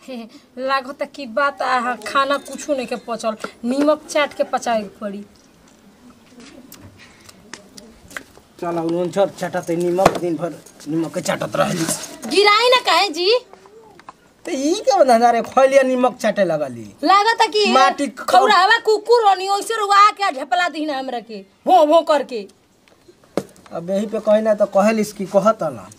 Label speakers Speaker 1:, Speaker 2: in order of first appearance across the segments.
Speaker 1: लागता कि बात आ खाना कुछो नहीं के पचल नीमक चाट के पचावे के पड़ी
Speaker 2: चल उन छोट चाटत निमक दिन भर निमक के चाटत रहली
Speaker 1: गिराई ना काहे जी
Speaker 2: तो ई के धंधा रे खैलिया निमक चाटे लगली
Speaker 1: लागता कि
Speaker 2: माटी ख-
Speaker 1: खौरावा कुकुर होनी ओइसे रुआ के ढेपला दी ना हमरा के भों भों करके
Speaker 2: अब यही पे कही ना तो कहलिस कि कहत ना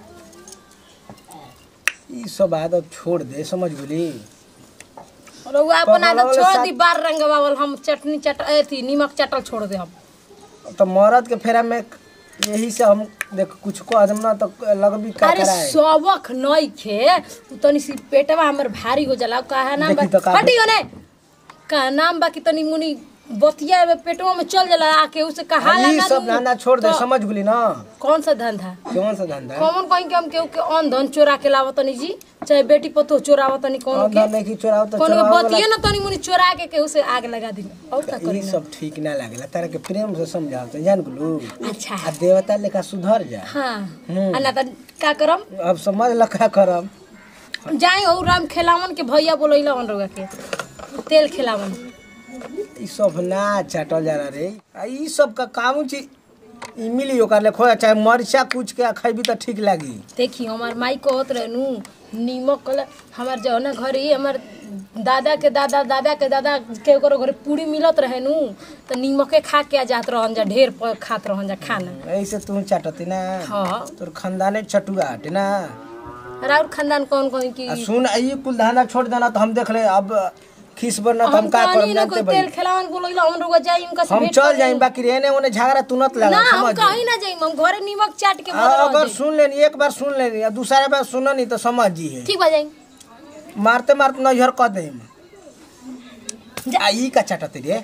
Speaker 2: ई सब आदत छोड़ दे समझ गेली
Speaker 1: रुआ अपन
Speaker 2: पगला
Speaker 1: आदत
Speaker 2: वाला
Speaker 1: छोड़
Speaker 2: साथ-
Speaker 1: दी बार रंगवावल हम चटनी चट अथी नीमक चटल छोड़ दे हम
Speaker 2: तो मरद के फेरा में यही से हम देख कुछ को आदम ना तो लगबी का
Speaker 1: अरे
Speaker 2: कराए
Speaker 1: सबक नई खे उ तनी सी पेटवा हमर भारी हो जाला काहे नाम
Speaker 2: देखी तो
Speaker 1: बा
Speaker 2: का-
Speaker 1: हटियो ने का नाम बा कि तनी मुनी बतिया में पेटवा में चल जाला आके उसे कहा
Speaker 2: ई
Speaker 1: लगा
Speaker 2: सब धंधा छोड़ दे
Speaker 1: तो
Speaker 2: समझ गेली ना
Speaker 1: कौन सा धंधा
Speaker 2: कौन सा धंधा
Speaker 1: कौन कहीं के हम केहू के अन धन चोरा के लावत तनी जी चाहे बेटी पतो चोरावत तनी कौन
Speaker 2: और
Speaker 1: के
Speaker 2: धंधा की चोराओ तो
Speaker 1: कौन के
Speaker 2: चोराओ वाला-
Speaker 1: बतिये ना तनी मुनी चोरा के केहू से आग लगा दी और का करी
Speaker 2: ई
Speaker 1: ना?
Speaker 2: सब ठीक ना लागेला तारा के प्रेम से समझाओ तो जान गेलू
Speaker 1: अच्छा
Speaker 2: आ देवता लेखा सुधर जा
Speaker 1: हाँ
Speaker 2: हम्म।
Speaker 1: आ ना त का करम
Speaker 2: अब समझ लखा करम
Speaker 1: जाई और राम खेलावन के भैया बोलैला वन रोगा के तेल खेलावन
Speaker 2: ई सब ना चाटल जा रे आ ई सब का काम छी ई मिली ओकर ले खोया चाहे मरचा कुछ के खैबी तो ठीक लागी
Speaker 1: देखी हमार माई कहत रहनु नीमक कल हमार जो ना घर ही हमार दादा के दादा दादा के दादा के ओकरो घरे पूरी मिलत रहे नु त नीमके खा के आ जात रहन जा ढेर प- खात रहन जा खाना
Speaker 2: ऐसे तू चाटती ना
Speaker 1: हाँ
Speaker 2: तोर खानदाने चटुआ हटे ना
Speaker 1: और खानदान कौन कौन की
Speaker 2: आ सुन ई कुल धाना छोड़ देना तो हम देख ले अब खीस बरना तो हम
Speaker 1: हम
Speaker 2: का
Speaker 1: कहनी
Speaker 2: करब
Speaker 1: ना
Speaker 2: जानते
Speaker 1: कोई
Speaker 2: भाई
Speaker 1: तेल खेलावन बोलैला हम रुआ जाई उनका से
Speaker 2: हम
Speaker 1: भेंट
Speaker 2: चल
Speaker 1: कर
Speaker 2: जाई
Speaker 1: लेई।
Speaker 2: बाकी रहने ओने झगड़ा तू नत लगा
Speaker 1: ना हम
Speaker 2: समझ
Speaker 1: कहीं ना जाई हम घरे नीमक चाट के
Speaker 2: आ,
Speaker 1: मर
Speaker 2: अगर
Speaker 1: रह
Speaker 2: सुन लेनी एक बार सुन लेनी आ दूसरा बार सुनो नहीं तो समझ जी है
Speaker 1: ठीक बा जाई
Speaker 2: मारते मारते नजर कर दे
Speaker 1: जा-
Speaker 2: आ ई का चाटत रे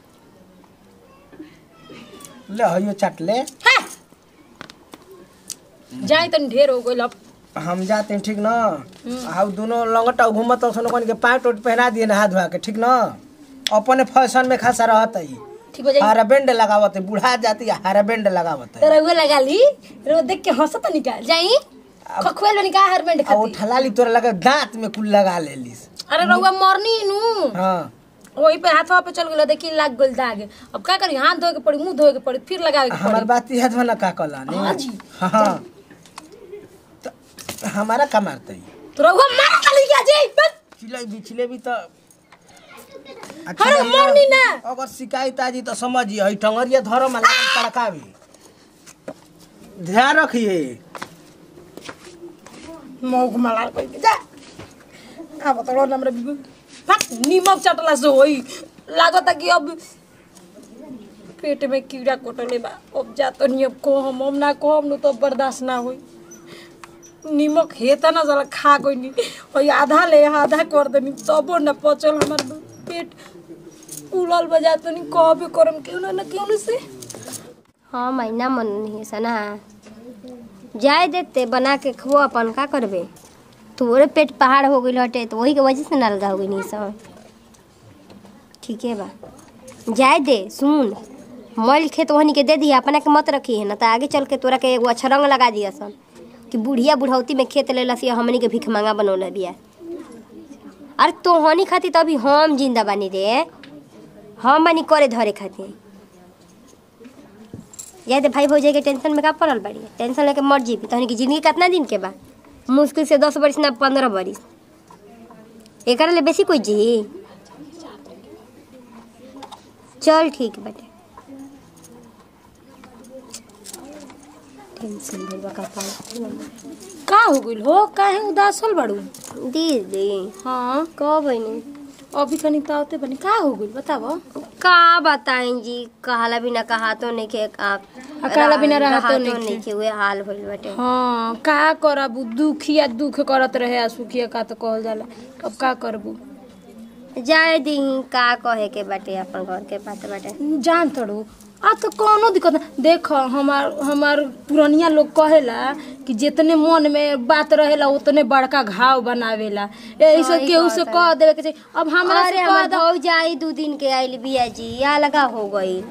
Speaker 2: ले हयो चाट ले
Speaker 1: है जाई तनी ढेर हो गइल अब
Speaker 2: हम जाते हैं ठीक ना हाउ दोनों लंगटा घूमत सुनो कन के पैंट उट पहना दिए नहा धोआ के ठीक ना अपने फैशन में खासा रहत है
Speaker 1: ठीक हो जाई
Speaker 2: हारा बेंड लगावत है बुढ़ा जाती है हारा बेंड लगावत है
Speaker 1: तेरा वो लगा ली रो देख के हंसत निकाल जाई खखवेल में निकाल हर बेंड
Speaker 2: आ वो
Speaker 1: खाती
Speaker 2: ठलाली तोरा लगे दांत में कुल लगा लेलिस
Speaker 1: अरे रउआ मरनी नु
Speaker 2: हाँ
Speaker 1: वही पे हाथवा पे चल गेल देखी लाग गेल दाग अब का करी हाथ धोए के पड़ी मुंह धोए के पड़ी फिर लगावे के
Speaker 2: हमार
Speaker 1: पड़ी
Speaker 2: बात याद बना का कला नहीं
Speaker 1: हाँ जी।
Speaker 2: हाँ तो हमारा का मारते ही
Speaker 1: तो रउआ मार चली गया जी बस
Speaker 2: चिले भी चिले भी तो
Speaker 1: अरे मरनी ना
Speaker 2: अगर शिकायत आजी तो समझिए हई टंगरिया धरो में लागल तड़कावी ध्यान रखिए
Speaker 1: मौक मलाल कोई जा अब तो रोड हमरा बिगु फट नीमक चटला से होई लागत कि अब पेट में कीड़ा कोटले बा अब जा तो नहीं अब को हम हम ना को हम नु तो बर्दाश्त ना होई नीमक हेता ना जला खा कोई नहीं और आधा ले आधा कर देनी तबो ना पचल हमार पेट उलल बजा तो नहीं कहबे करम क्यों ना ना क्यों से
Speaker 3: हाँ महीना मन नहीं सना जाए देते बना के खो अपन का करबे तोरे पेट पहाड़ हो गई हटे तो वही के वजह से नलगा हो गई नहीं सब ठीक है बा जाए दे सुन मल खेत वहनी के दे दिया अपना के मत रखी है ना तो आगे चल के तोरा के एगो अच्छा रंग लगा दिया सन कि बुढ़िया बुढ़ौती में खेत लेला से हमनी के भिख मांगा बनौला बिया अरे तो हनी खाती तो अभी हम जिंदा बानी रे हम बानी करे धरे खातिर या तो भाई भौजाई के टेंशन में का पड़ल बाड़ी टेंशन लेके मर जीबी तहनी की जिंदगी कितना दिन के बा मुश्किल से दस बरिस ना पंद्रह बरिस एकरा ले बेसी कोई जी चल ठीक बाटे टेंशन भइल बा कपाल
Speaker 1: का हो गइल हो काहे उदास होल बाड़ू
Speaker 3: दीदी
Speaker 1: हाँ
Speaker 3: कब बनी
Speaker 1: अभी कनी तावते बनी का हो गइल बतावो
Speaker 3: का बताएं जी कहला बिना कहा तो नहीं के का
Speaker 1: कहला बिना रहतो
Speaker 3: रहतो
Speaker 1: नइखे।
Speaker 3: नहीं के हुए हाल भइल बाटे
Speaker 1: हाँ का करबू दुखिया दुख करत रहे आ सुखिया का तो कहल जाला अब का करबू
Speaker 3: जाए दी का कहे के बाटे अपन घर के बात बाटे
Speaker 1: जान तड़ू आ तो कोनो दिक्कत ना देख हमार हमार पुरनिया लोग कहेला कि जितने मन में बात रहेला उतने बड़का घाव बनावेला यही से
Speaker 3: सही
Speaker 1: केहू से
Speaker 3: बात
Speaker 1: कह देवे के चाहिए अब हमरा
Speaker 3: अरे
Speaker 1: से कह
Speaker 3: हमर
Speaker 1: दे
Speaker 3: भौजाई दू दिन के आइल बिया जी या लगा हो गई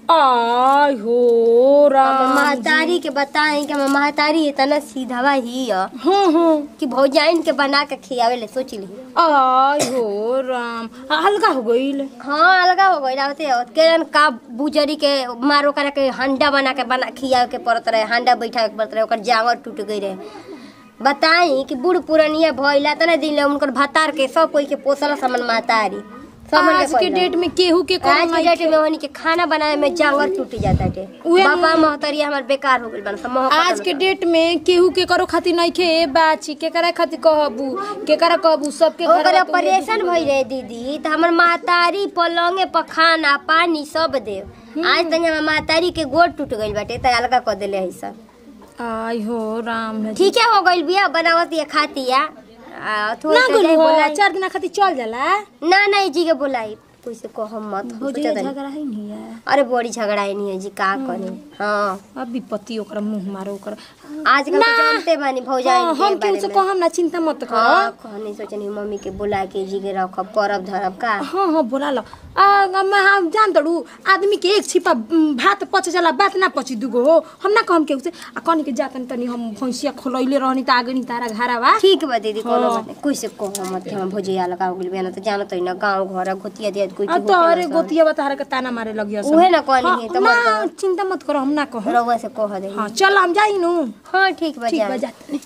Speaker 1: आय हो
Speaker 3: हमर
Speaker 1: राम
Speaker 3: महतारी के बताई कि हमर महतारी इतना सीधावा ही है
Speaker 1: हाँ हाँ
Speaker 3: कि भौजाइन के बना के खियावे ले सोच ली
Speaker 1: आय हो राम आ, हल्का हो गईल
Speaker 3: हाँ अलगा हो गई होते केरन का बुजरी के मारो करे के हंडा बना के बना खियावे के पड़त रहे हंडा बैठावे के पड़त रहे ओकर जांगर टूट गई रहे बताई कि बूढ़ पुरनिया भइला तना दिन ले उनकर भतार के सब कोई के पोसल समन महतारी समन
Speaker 1: आज के डेट में केहू के कौन
Speaker 3: आज के डेट में वहनी के खाना बनाए में जांगर टूट जाता है
Speaker 1: उहे न-
Speaker 3: बाबा महतरिया हमार बेकार हो गइल बन सब मोह
Speaker 1: आज के डेट में केहू के करो खातिर नहीं खे ए बाची केकरा खातिर कहबू केकरा कहबू सबके
Speaker 3: ओकर
Speaker 1: घरवा तू
Speaker 3: ऑपरेशन भई रहे दीदी त हमर महतारी पलंगे पर खाना पानी सब दे आज तक हमर महतारी के गोड़ टूट गइल बाटे त अलगा क देले है सब
Speaker 1: आय हो राम है
Speaker 3: ठीक है हो गइल बिया बनावत ये खातिया आ थोड़ी
Speaker 1: ना
Speaker 3: सा
Speaker 1: गोलू
Speaker 3: जाई
Speaker 1: हो
Speaker 3: बोलाई।
Speaker 1: चार दिन खातिर चल जाला
Speaker 3: ना ना जी के बोलाई कोई से कहो मत
Speaker 1: हो
Speaker 3: सोचत
Speaker 1: जाए
Speaker 3: रही।
Speaker 1: झगड़ा है नहीं है
Speaker 3: अरे बड़ी झगड़ा है नहीं है जी का करे हाँ
Speaker 1: अब विपत्ति ओकरा मुंह मारो ओकरा
Speaker 3: आजकल
Speaker 1: ना।
Speaker 3: तो जानते बानी भौजाई
Speaker 1: हाँ, हम केहू से कहम ना चिंता मत कर
Speaker 3: हाँ कहनी सोचनी मम्मी के बुला के जी के रखब करब धरब का
Speaker 1: हाँ हाँ बोला लो आ मैं हम जान तड़ू आदमी के एक छिपा उम, भात पच जाला बात ना पची दुगो हो हम ना कहम केहू से आ कहनी के जातन तनी हम भैंसिया खोलैले रहनी त आगे नी तारा घारा बा
Speaker 3: ठीक बा दीदी कोनो
Speaker 1: हाँ।
Speaker 3: बात नहीं कोई से कहो मत कि हम भौजिया लगा हो गेल बिना तो जानत ही ना गांव घर गोतिया दिया कोई
Speaker 1: आ
Speaker 3: के
Speaker 1: तो
Speaker 3: होखे
Speaker 1: अरे
Speaker 3: ना
Speaker 1: गोतिया बता के ताना मारे लगिया सब।
Speaker 3: उहे ना कहनी
Speaker 1: हाँ,
Speaker 3: है, तो
Speaker 1: ना
Speaker 3: मत
Speaker 1: चिंता मत करो हम ना कहम
Speaker 3: रउआ से कह दे
Speaker 1: हाँ चल हम जाई नु
Speaker 3: हाँ ठीक बा
Speaker 1: ठीक
Speaker 3: जा
Speaker 1: बा जातनी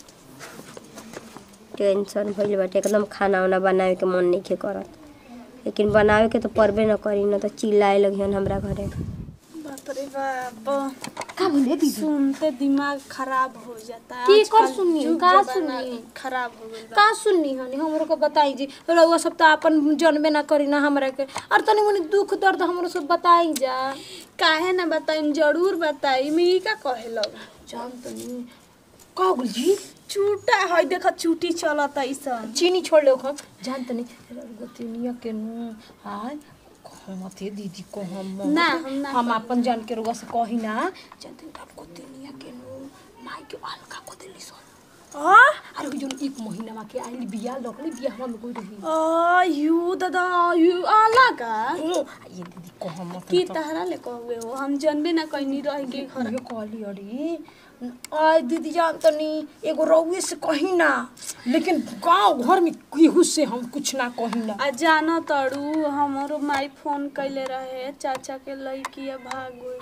Speaker 3: टेंशन भइल बाटे एकदम खाना वाना बनावे के मन नहीं करत लेकिन बनावे के तो परबे न करी न तो चिल्लाए लगियन हमरा घरे
Speaker 4: बाप रे बाप
Speaker 1: का बोले दीदी
Speaker 4: सुनते दिमाग खराब हो जाता है
Speaker 1: की कर
Speaker 4: आजकल
Speaker 1: सुनिए,
Speaker 4: युग
Speaker 1: का
Speaker 4: जमाना
Speaker 1: सुनिए?
Speaker 4: खराब हो गइल बा
Speaker 1: का सुननी हनी हमरो को बताई जी रउआ सब तो अपन जनबे ना करी ना हमरा के और तनी मनी दुख दर्द हमरो सब बताई जा
Speaker 4: काहे ना बताई जरूर बताई मैं ई का कहे लग
Speaker 1: जान तनी का बोल जी
Speaker 4: चूटा है देख चूटी चलता ऐसन
Speaker 1: चीनी छोड़ ले हम जान तनी गोतिनिया के नु हाय कहमते दीदी को हम
Speaker 4: ना, हम ना
Speaker 1: हम अपन जान के रउआ से कही ना जान तनी तब गोतिनिया के नु माई के हल्का को देली सन
Speaker 4: आ
Speaker 1: अरे जोन एक महीना में के आइली बिया लगली बिया हम कोई रही
Speaker 4: आ यू दादा यू आला का
Speaker 1: ये दीदी को हम
Speaker 4: की तहरा ले कहवे हो हम जनबे ना कहीं रह के घर
Speaker 1: ये कहली अरे आय दीदी जान तनी एगो रउए से कही ना लेकिन गांव घर में केहू से हम कुछ ना कही ना
Speaker 4: आ जानो तड़ू हमारो माई फोन कैले रहे चाचा के लड़की भाग गई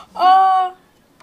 Speaker 1: आ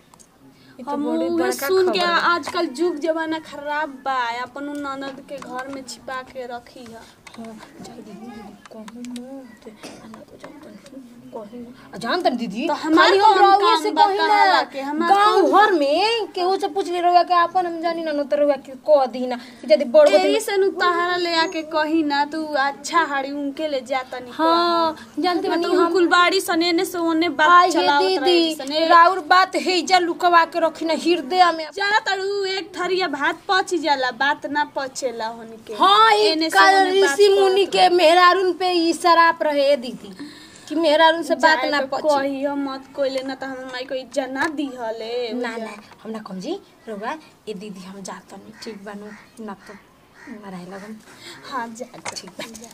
Speaker 1: ये तो
Speaker 4: हम
Speaker 1: बड़ी
Speaker 4: उहे
Speaker 1: बड़का
Speaker 4: सुन के
Speaker 1: खबर है।
Speaker 4: आजकल जुग जमाना खराब बा अपन उ ननद के घर में छिपा के रखी है
Speaker 1: हाँ, जाई दीदी, दीदी, कहूँ मत। आ ना तो जान तनी, कही ना। आ जान तनी दीदी
Speaker 4: तो हमार
Speaker 1: खाली हम
Speaker 4: कौन
Speaker 1: रउए
Speaker 4: काम
Speaker 1: से
Speaker 4: बा
Speaker 1: कही
Speaker 4: कहला
Speaker 1: ना
Speaker 4: के? हमार
Speaker 1: गांव
Speaker 4: कौन-
Speaker 1: घर में केहू से पूछ ले रउआ के अपन हम जानी ना न तो रउआ के कह दी ना कि यदि बड़
Speaker 4: एही
Speaker 1: गोतनी
Speaker 4: से नु तहरा ले आके कही ना तू अच्छा हाड़ी उनके ले जाता नहीं
Speaker 1: हाँ जानते बनी
Speaker 4: हम
Speaker 1: हम
Speaker 4: कुलबाड़ी सने ने से ओने बात
Speaker 1: आई
Speaker 4: चलावत
Speaker 1: हे
Speaker 4: रहे
Speaker 1: दीदी
Speaker 4: सने
Speaker 1: राउर बात है जा लुकवा के रखी ना हृदय में
Speaker 4: जाना तड़ू एक थरिया भात पच जाला बात ना पचेला होनी के
Speaker 1: हाँ ई
Speaker 4: एने से
Speaker 1: कल
Speaker 4: ओने बात
Speaker 1: ऋषि मुनि
Speaker 4: करत
Speaker 1: के मेहरारून पे ई शराप रहे दीदी कि मेहरारून से बात
Speaker 4: जाए
Speaker 1: ना
Speaker 4: तो
Speaker 1: पची
Speaker 4: कहियो मत कोइले ना त हमर माई को इज्जत ना दिहले
Speaker 1: ना ना हम ना कम जी रोगा ये दीदी हम जात नहीं ठीक बानू ना तो मराए लगन
Speaker 4: हाँ जा
Speaker 1: ठीक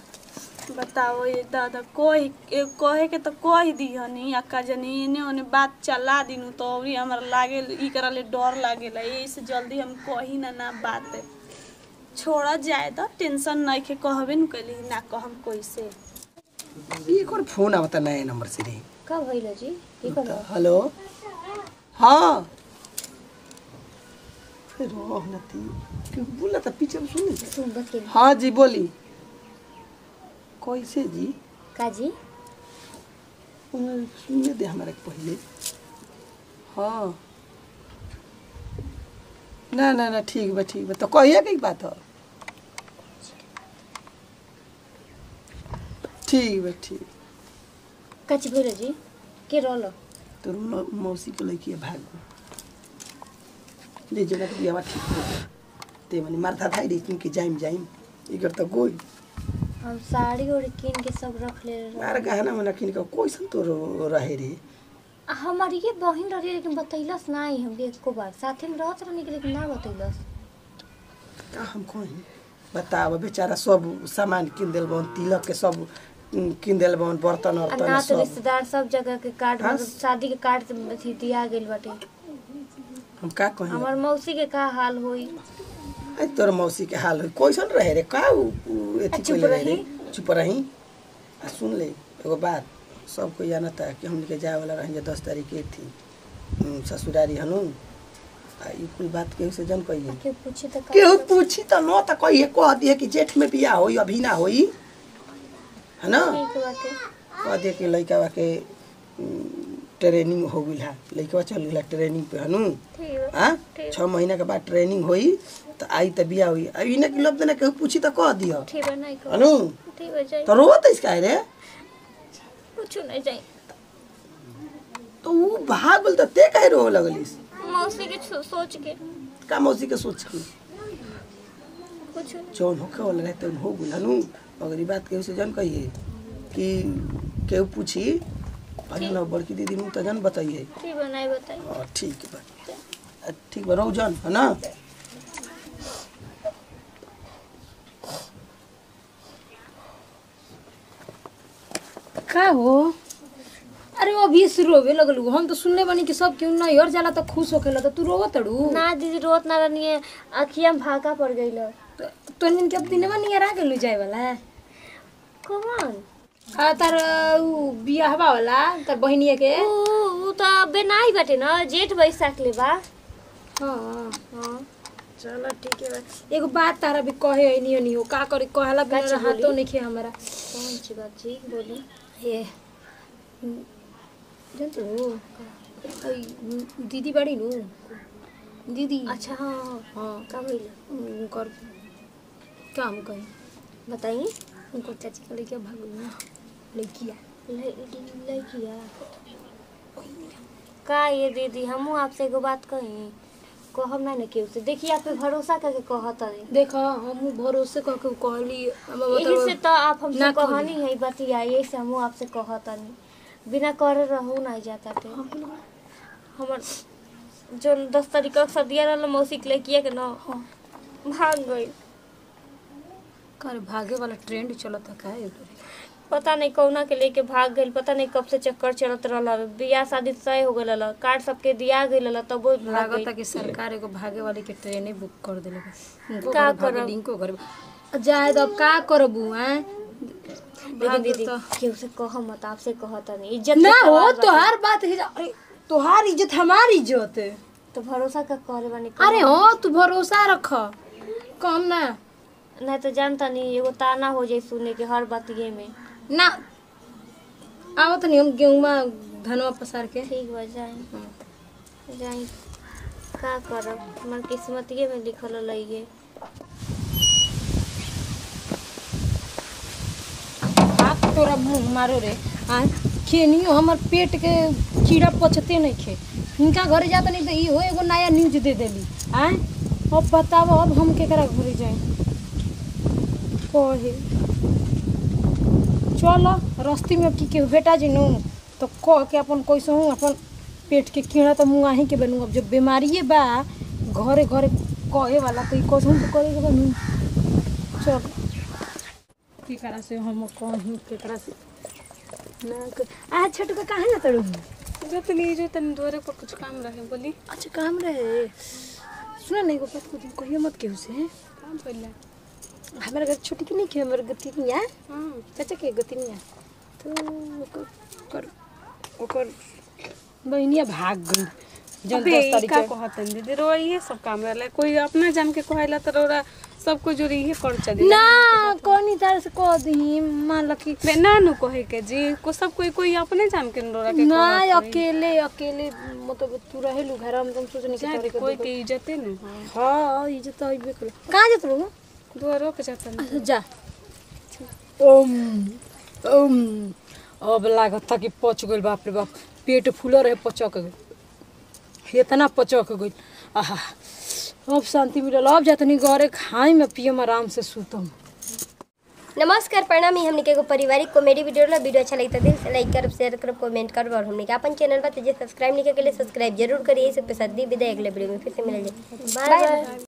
Speaker 1: बा
Speaker 4: बताओ ये दादा कोई ए, कहे के तो कह दिहनी अक्का जनी एने ओने बात चला दिनु तो अभी हमरा लागे ई करा ले डर लागेला यही से जल्दी हम कही ना ना बात छोड़ा जाए तो टेंशन नहीं के कहबे न कैली ना कहम कोई से
Speaker 2: एक और फोन आवता नया नंबर से रे
Speaker 3: का भइल जी की कहलो
Speaker 2: हेलो हाँ फिर रोह नती क्यों बोला था पीछे में सुन नहीं
Speaker 3: सुन बस के
Speaker 2: हाँ जी बोली कैसे जी
Speaker 3: का जी
Speaker 2: उन्हें सुनने दे हमारे पहले हाँ ना ना ना ठीक बा ठीक बा तो कहिए की बात है ठीक बा ठीक
Speaker 3: का जी भइल जी के रहलो
Speaker 2: तोर मौ- मौसी के लड़की भाग गो ले जना के बियाह ठीक हो गया। ते मने मारथा थाई रे कि जाइम जाइम इगर त गोई
Speaker 3: हम साड़ी और किन के सब रख ले
Speaker 2: मार गहना मना किन के कोइसन तो रहे रे
Speaker 3: हमारी ये बहिन रही लेकिन बतैलस नहीं हमके एको बार साथे में रहत रहनी लेकिन ना बतैलस
Speaker 2: का हम कही बताब बेचारा सब सामान किन दिल बन तिलक के सब उम, किन देल बन बर्तन
Speaker 3: आ
Speaker 2: वर्तन
Speaker 3: ना तो
Speaker 2: सब
Speaker 3: रिश्तेदार सब जगह के कार्ड
Speaker 2: हाँ?
Speaker 3: मतलब शादी के कार्ड से अथी दिया गेल बाटे
Speaker 2: हम का कही
Speaker 3: हमार मौसी के का हाल होई
Speaker 2: आई तोर मौसी के हाल हो कैसन रहे रे का उ उ एथी
Speaker 3: चुप
Speaker 2: कइले रहे रे
Speaker 3: रही।
Speaker 2: चुप रही आ सुन ले एगो बात सब कोई जानता है कि हमने के जाए वाला रही दस तारीख के थी उम, ससुरारी हनु आ ई कुल बात केहू से जन कहिए
Speaker 3: के पूछी तो का
Speaker 2: केहू पूछी त न त कहिए कह दिए कि जेठ में बियाह होई अभी ना होई है ना
Speaker 3: ठीक बाटे
Speaker 2: कह दिए कि लइका के उम, ट्रेनिंग हो गइल है लइका चल गइल ट्रेनिंग पे हनु
Speaker 3: ठीक बा
Speaker 2: हाँ
Speaker 3: ठीक।
Speaker 2: छः महीना के बाद ट्रेनिंग होई तो आई तो बिया हुई अब इन्हें कि लोग देना केहू पूछी तो कह दियो
Speaker 3: ठीक बा नहीं को
Speaker 2: अनु
Speaker 3: ठीक बा जाई
Speaker 2: तो रोत इसका रे
Speaker 3: कुछ नहीं जाई
Speaker 2: तो वो भाग बोल तो ते कहे रो लगलिस
Speaker 3: मौसी के छो- सोच के
Speaker 2: का मौसी के सोच की
Speaker 3: कुछ नहीं
Speaker 2: जौन होखे वाला रहते हो गुल अनु अगर ये बात केहू से जन कहिए कि केहू पूछी अरे ना बड़की दीदी मुँह तो जन बताइए
Speaker 3: ठीक बा नहीं बताई
Speaker 2: हाँ ठीक बा अ, ठीक बा रहो जन है ना
Speaker 1: का हो अरे वो अभी से रोवे लगलू हम तो सुनले बानी कि सब क्यों नहीं और जाला तो खुश होखेला तो तू रोवत तड़ू
Speaker 3: ना दीदी रोत ना रहनी है अखिया में भागा पड़ गई लो
Speaker 1: तो दिन के अब दिनवा नियर आ गेलू जाए वाला है
Speaker 3: कौन
Speaker 1: आ तार उ बियाहवा वाला तार बहिनिया के
Speaker 3: ऊ ऊ तो अबे नाही बाटे ना जेठ बैसाख ले बा
Speaker 1: हाँ
Speaker 3: हाँ
Speaker 1: चलो ठीक है बा। एगो बात तारा भी कहे है नहीं नहीं हो का करे कहला
Speaker 3: का
Speaker 1: बिना
Speaker 3: चीज
Speaker 1: हाथों
Speaker 3: बोली?
Speaker 1: नहीं खे हमारा
Speaker 3: कौन सी बात जी बोली
Speaker 1: ये जानते हो आई, दीदी बड़ी नु दीदी
Speaker 3: अच्छा हाँ हाँ
Speaker 1: हाँ
Speaker 3: का भइल
Speaker 1: उनकर काम कहीं
Speaker 3: बताइए
Speaker 1: उनको चाची का लेके भाग गई ना लड़किया
Speaker 3: लड़किया का ये दीदी हमहू आपसे एगो बात कही कहब ना ना केहू से देखिए आप पे भरोसा करके कहत है
Speaker 1: देखा हम भरोसे कह के कहली अब
Speaker 3: यही से तो आप हमसे
Speaker 1: ना कहली।
Speaker 3: कहानी है बतिया यही से हमहू आपसे कहत नहीं बिना करे रहू नहीं जाता थे हमर जो दस तारीख का सदिया रहल मौसी के लेकिया के ना भाग गई
Speaker 1: कर भागे वाला ट्रेंड चलता का है
Speaker 3: पता नहीं कौना के लेके भाग गई पता नहीं कब से चक्कर चलत रहल बियाह शादी तय हो गई कार्ड सबके दिया गई तब वो भाग
Speaker 1: लागता
Speaker 3: गई
Speaker 1: कि सरकार एगो भागे वाली के ट्रेने बुक कर देले बा। उनको
Speaker 3: का
Speaker 1: घर भागे
Speaker 3: करब?
Speaker 1: डिंको घर जाए तो अब का करबू हैं
Speaker 3: लेकिन दीदी केहू से कह मत आपसे कहता नहीं इज्जत
Speaker 1: ना
Speaker 3: के
Speaker 1: हो
Speaker 3: सवाल बा।
Speaker 1: तोहार बात है अरे तोहार इज्जत हमारी इज्जत है
Speaker 3: तो भरोसा का करे बानी
Speaker 1: अरे हो तू भरोसा रख कम ना
Speaker 3: नहीं तो जानता नहीं एगो ताना हो जाए सुने के हर बात ये में
Speaker 1: ना आवत नहीं हम गेहूँ धनवा पसार के
Speaker 3: ठीक बा जाए जाए का करब हमार किस्मतिये में लिखल लइगे
Speaker 1: हाथ तोरा मुंह मारो रे आ खेनियो हमर पेट के कीड़ा पचते नहीं खे इनका घरे जाता नहीं तो इहो एगो नया न्यूज दे देली आ अब बताओ अब हम केकरा घरे जाए कहे चल रस्ती में की केहू बेटा जी नु तो कह के अपन कैसे हूँ अपन पेट के कीड़ा तो मुँह ही के बनू अब जब बीमारिए बा घरे घरे कहे वाला तो कैसे हूँ तो करे के बनू चल केकरा से हम कहूँ केकरा से ना क- आ छोटू का कहाँ जाता रहूँ
Speaker 4: जो तनी जो तनी द्वारे पर कुछ काम रहे बोली
Speaker 1: अच्छा काम रहे सुना नहीं को बात कुछ कहियो मत केहू से
Speaker 4: काम पड़ला
Speaker 1: हमारे घर छोटी की नहीं खे हमारे गतिनिया
Speaker 4: हाँ
Speaker 1: चाचा के गतिनिया तो ओकर ओकर ओकर बहनिया भाग गई जब
Speaker 4: अबे
Speaker 1: दस
Speaker 4: ई
Speaker 1: तारीख
Speaker 4: का
Speaker 1: के
Speaker 4: कहतन दीदी रोआ ये सब काम रहला कोई अपना जान के कहला तो रोरा सबको जोरी ये कर चली
Speaker 1: ना कौन तार से कह दी मान लो कि
Speaker 4: बे ना नु कहे के जी को सब कोई कोई अपने जान के रोरा के
Speaker 1: ना
Speaker 4: कहत होई।
Speaker 1: अकेले अकेले मतलब तू रहेलू घर में तुम सोचनी कि
Speaker 4: जाए
Speaker 1: तोरे के
Speaker 4: कोई
Speaker 1: दुख-
Speaker 4: के इज्जते न
Speaker 1: हाँ इज्जत तो अइबे करे कहाँ जात रहू
Speaker 4: द्वारो पे जातन
Speaker 1: अच्छा जा ओम ओम अब लागत था कि पच गइल बाप रे बाप पेट फूल रहे पचक गइल इतना पचक गइल आहा अब शांति मिलल अब जातनी घरे खाई में पियम आराम से सुतम
Speaker 3: नमस्कार प्रणाम ही हमने के एगो पारिवारिक कॉमेडी वीडियो ला वीडियो अच्छा लगता है दिल से लाइक करब शेयर करब कमेंट करब और हमने के अपन चैनल पर जे सब्सक्राइब नहीं के लिए सब्सक्राइब जरूर करिए सब पे साथ दी विदाई अगले वीडियो में फिर से मिल जाए बाय बाय